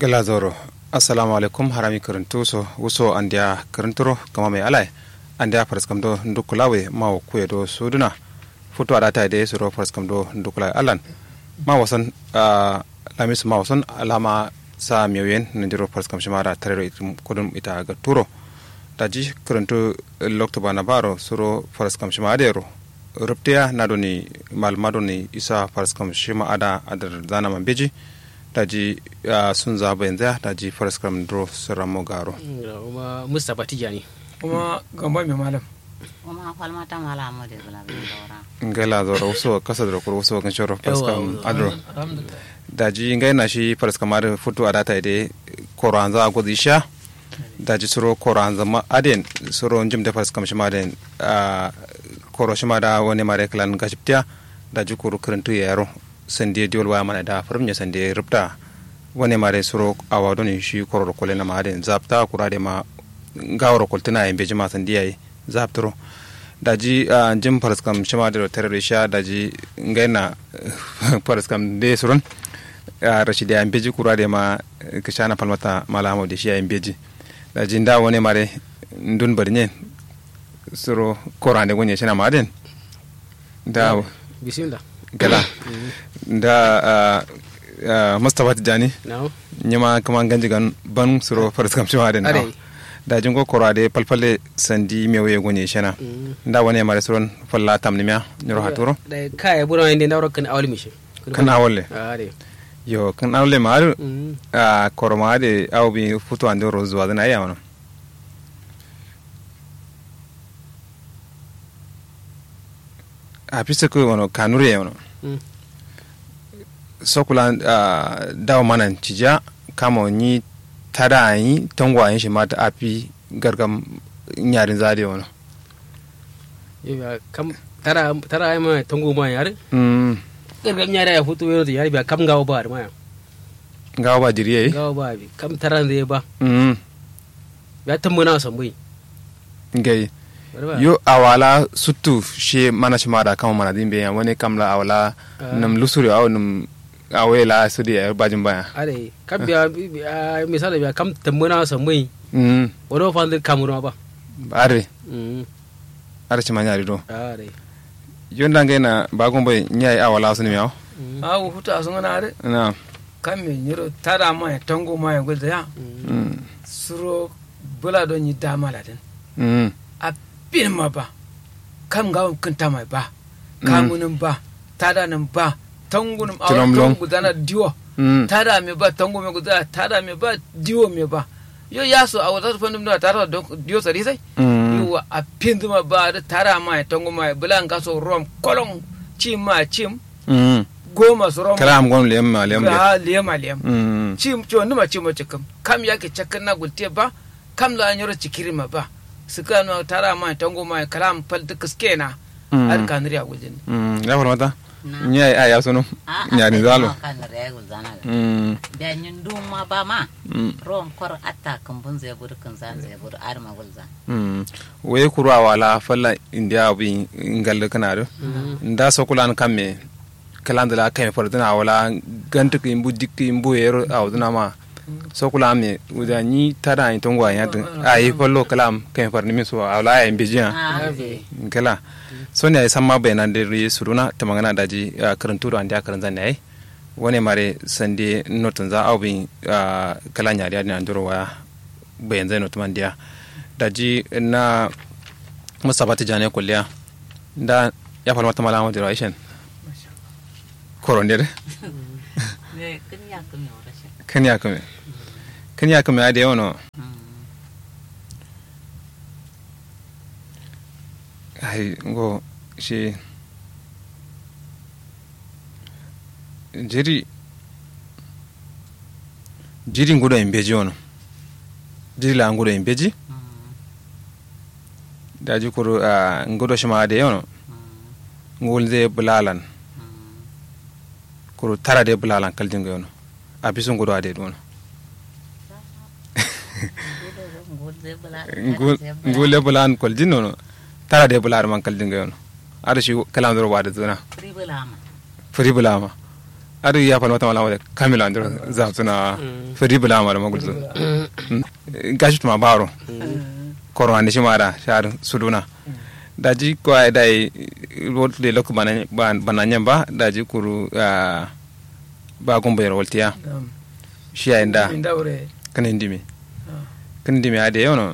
gala zoro assalamu alaikum harami karantu so wuso andiya karanturo kama mai alai andiya farskam do ndukulawe ma kuye do suduna futo adata de suro farskam do ndukulawe alan ma wasan lamisu ma wasan alama sa miyoyen nandiro farskam shimara tarero itum kudum ita ga turo daji karantu loktoba na baro suro farskam shima adero ruptiya na doni malma doni isa farskam shima ada adar zana man beji daji sun zaba yanzu daji farskam dro siramo garo kuma mustapha tijani kuma gamba mai malam kuma falmata mala mu da bula bin daura ngela zoro uso kasa dro kuro uso kan shoro farskam adro daji ngai na shi farskam adro futu adata ide koranza godisha daji suro koranza ma aden suro njim de farskam shima aden koro shima da wani mare klan gashiptia daji kuru kirintu yaro sande diol waya mana da farmnya sande rupta wani mare suro awa doni shi kororo kole na maden zapta kurade ma gawro koltina yembe jima sande yayi zaptro daji jim paraskam shima da terere sha daji ngaina paraskam de suron rashidi yembe ji kurade ma kishana palmata malamo de shi yembe ji daji nda wani mare ndun barnye suro korande gonye shina maden da bismillah gala da mustapha tijani nyama kama ganji gan ban suro faris kam shima den da jingo kora de palpale sandi mewe gonye shana da wani mare suron falla tamni miya nyoro haturo da kaya bura inde ndawro kan awli mishi kan awolle are yo kan awolle maru a koroma de awbi futu ande rozu adana ya wono a pisa ko wono kanure wono sokula uh, dawa manan cija kama ni tada anyi tangwa anyi shi mata api gargam nyarin zade wani ya kam tara tara ai ma tango ma yar mm gargam nyara ya futu yaro yar biya kam gawo ba ma gawa ba diriye gawo ba bi kam tara ne ba mm ya tambuna sambui ngai yo awala sutu she mana shi mada kama mana dimbe ya wani kamla awala nam lusuri aw nam awe la sudi ya bajin baya are kam biya misali biya kam tambuna sambui mm wodo fande kamuru ba are mm are ci manyari do are yonda ngai na bagon boy nyai awala suni miaw awu huta sun na are na kan me nyiro tada ma ya tango ma ya gulda ya mm suro bula don yi dama la den mm a bin ma ba kam ga kun ta mai ba kamunin ba tada nan ba tangunin a Tilom long. wani gudana diwo mm tada me ba tango me gudana tada me ba diwo me ba yo ya so a wata fannin da tada don diwo sari sai mm yiwa a pinduma ba da tara ma ya tango ma ya bulan ka so rom kolon cim ma cim mm goma su rom kalam gon lem ma lem le ha liyama liyam mm cim ciwo numa cimo cikam kam yake cakkan na gulte ba kam la nyoro cikiri ma ba suka no tara ma ya tango ma ya kalam fal duka skena Mm. ar kanri a gujin mm ya mata nyai aya sunu nyari zalo kan regul zana mm da nyin duma ba ma mm rom kor atta kan bun zai bur kan zan zai bur ar ma gulza mm we kuru awala falla india bi ngal kana do nda sokulan kamme kalandala kame fardina awala gantuk imbu dikki imbu ero awduna ma sokula me uda ni tada ni tongwa ya ayi fallo kalam kame farni mi so awala ya imbijiya ah kala so ne san ma bayanan da ri suruna ta magana daji karantu da anda karan zan ne wani mare sande notun za au bin kala nya da nan duro waya bayan zai notu man dia daji na musabati jane kulliya da ya falma ta malama da raishin koronde ne kin ya kun yo rashin kan ya kame kan ya kame da yawa ai ngo shi jiri jiri ngudo en beji ono jiri la ngudo en beji daji kuru uh, ngudo shima de ono ngul de bulalan kuru tara de bulalan kaljinga yono abisu ngudo ade dono ngule bulan koljin nono tara de bular man kaljinga yono ada shi kalam doro wada zona ribulama furi bulama ar ya fa mata mala kamila andro za tuna fari bula mara magulzo gashi tuma baro koro ande shimara shar suduna daji ko ay dai wot le lok bananya bananya ba daji kuru ah, ba gombe roltiya Naam. shi ay nda Min daure. kan indimi Ah. kan indimi ade yono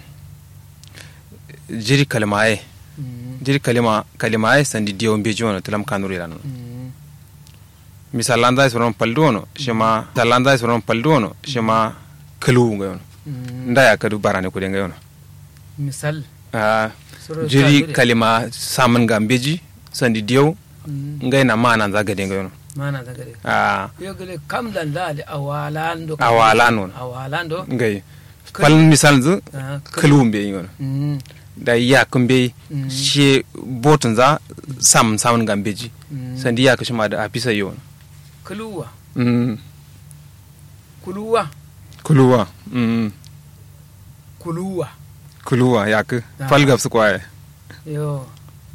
jiri kalmaye Mm. jiri kalima kalimaye sandi diyo mbeji wono tulam kanuri lanu Mm. misalanda soron paldu wono shima misalanda soron paldu wono shima kalu nga yono Mm. nda ya kadu barane kude nga yono misal Ah, Soro jiri kadure. kalima samun ga mbeji sandi diyo Mm. ngai na mana za gade nga yono mana da gare Ah, yogale kam dan da da awalando Awalando. awalando ngai pal misal zu Ah, kalu mbe yono Mm. da ya kumbe Mm. she botun za sam samun ga mbeji Mm. sandi ya kashima da afisa yono kuluwa Mm, kuluwa kuluwa mm, kuluwa kuluwa yak Ah. falgaf su kwaye yo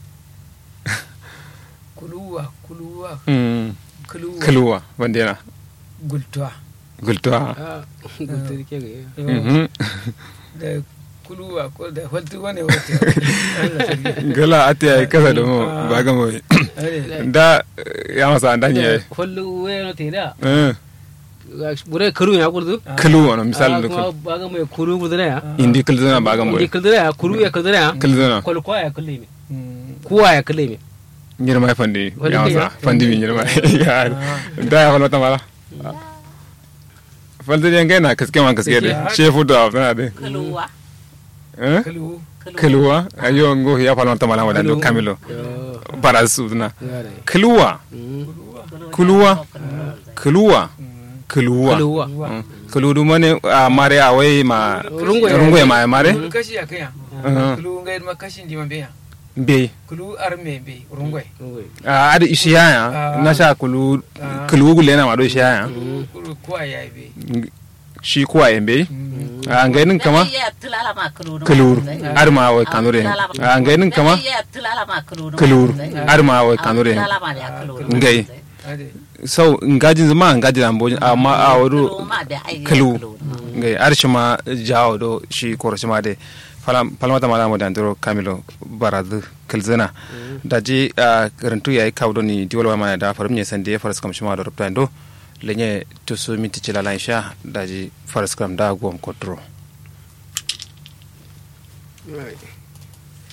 kuluwa kuluwa Mm, kuluwa kuluwa bandena gultuwa gultuwa ah gudari ke ga Yo, Mhm. da kuluwa ko da faltu wane wata Allah sarki gala ate ay kasa da mo Ah. baga mo Are. da eh, ya masa andan ye kollu weno te da eh bure karu ya kurdu kuluwa no misal da kuma baga mai kuru kurdu ya indi kulzuna baga mo indi kurdu ya kuru ya kurdu ya kulzuna kol kwa ya kulle mi Mm. kuwa ya kulle mi nyirma fandi Fandi ya masa ya. fandi mi nyirma ya da ya falmata mala falta den gaina kaske man kaske de Kaske. shefu da na de Keluar. eh Kulu. kuluwa ayo ngo ya falmata mala wadan do kamilo yo para sudna yare kuluwa mm kuluwa kuluwa kuluwa kuluwa Mm. kuludu mane a mare a wai ma Rungu ya- rungu ya ma mare Kulu kashi ya kaya. Mhm. Kulu ngai ma kashin jima beya. be Kulu arme be rungwe. a adi ishiya ya Ah. na sha kulu Ah. kulu gule na ma do ishiya ya Kulu kuwa ya be. shi kuwa yembe a ngainin kama Iya, tulala ma keluru. kulur ar ma wai kanure a ngainin kama Iya, tulala ma keluru. kulur ar ma wai kanure Tulala ma ya keluru. ngai Ade. sau ngajin zama ngajin ambo amma a wadu Keluru ma da ai kalu keluru. ngai ar shi ma jawo do shi koro shi ma de falam falmata mala mo dandiro kamilo baradu kilzina daji a karantu yayi kawdo ni diwal ma da farum ne sande faras kam shi ma do ruptando lenye tusu minti cilala insha daji faras kam da gom kontro Right.